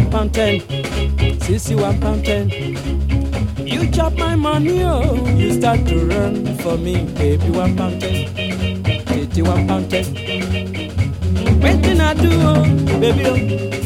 one pound ten, sissy one pound ten. You chop my money, oh, you start to run for me, baby one pound ten, titty one pound ten. Waiting I do, oh, baby, oh.